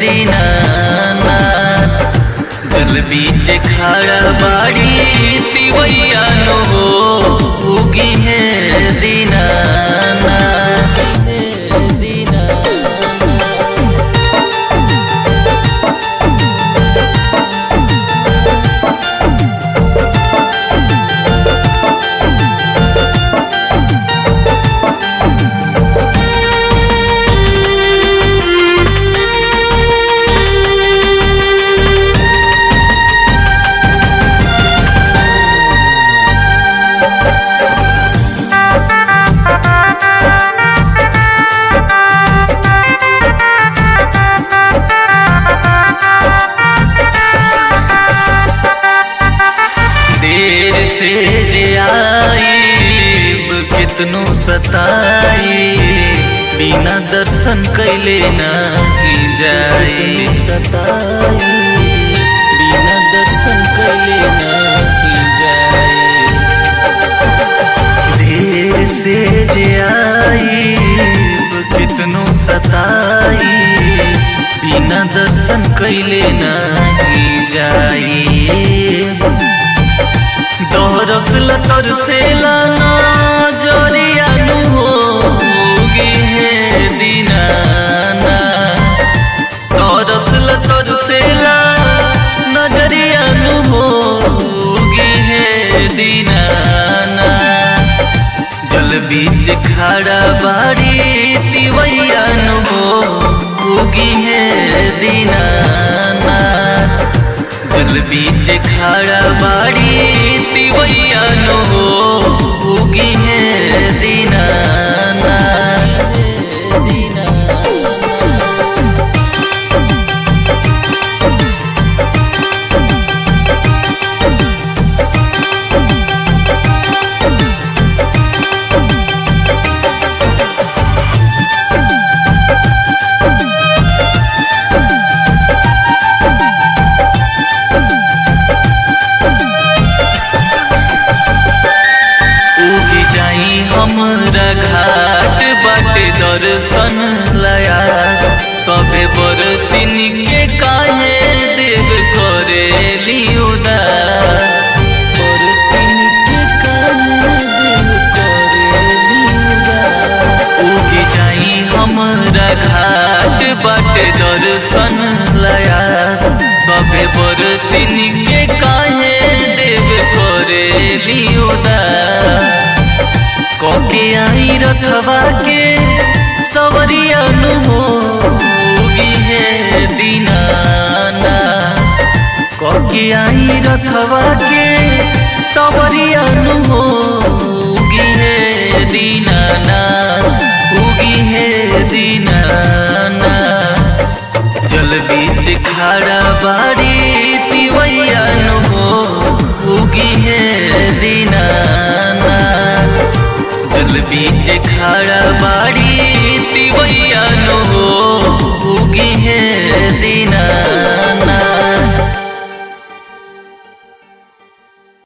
दीनानाथ जल बीच खड़ा बाड़ी तिवैया नो हो उगी है दीनानाथ है दीनानाथ देर से जे आईब कितनो सताई बिना दर्शन कैले नहीं जाए सताई बिना दर्शन कैले नहीं जाए देर से जे आईब कितनो सताई बिना दर्शन कैले नहीं जाई दोहरस लतर से लाना जोरिया नु होगी है दीनाना दोहरस लतर से ला नजरिया नु होगी है दीनाना जल बीच खड़ा बाड़ी तिवैया नु होगी है दीनाना जल बीच खड़ा बाड़ी तिवैया नो हो उगी है दीनाना दीनाना उगी जाई हमरा घाट बाटे दर्शन लयास सबे बरतिन के काहे देव करेली उदास बरतिन के काहे देव करेली उदास उगी जाई हमरा घाट बाटे दर्शन लयास सबे बरतिन के काहे देव करेली उदास कोके आई रखवा के सवरिया नु होगी है दीनाना कोके आई रखवा के सवरिया नु होगी है दीनाना उगी है दीनाना जल बीच खड़ा बाड़ी तिवैया नु हो उगी है दीनाना जल बीच खड़ा बाड़ी तिवैया नो हो उगी है दीना